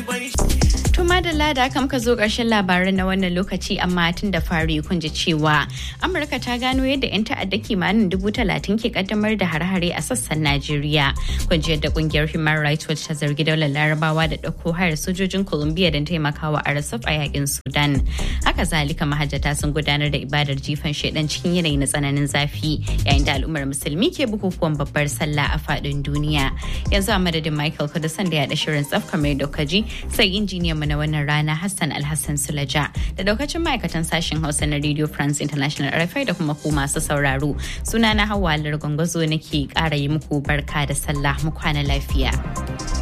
Tuma da lada kam ka zo ƙarshen labaran na wannan lokaci amma tun da fari kun ji cewa Amurka ta gano yadda 'yan ta'adda kimanin dubu talatin ke kaddamar da hare-hare a sassan Najeriya. Kun ji yadda kungiyar Human Rights Watch ta zargi daular Larabawa da ɗauko hayar sojojin Colombia don taimakawa a RSF a yakin Sudan. Haka zalika mahajjata sun gudanar da ibadar jifan shaidan cikin yanayi na tsananin zafi yayin da al'ummar musulmi ke bukukuwan babbar sallah a faɗin duniya. Yanzu a madadin Michael Kudusan da ya da shirin tsaf kamar dokaji sai injiniyan mu na wannan rana Hassan Alhassan Sulaja da daukacin ma'aikatan sashen Hausa na Radio France International RFI da kuma ku masu sauraro. Sunana Hauwa Largongozo nake ƙara yi muku barka da sallah mu kwana lafiya.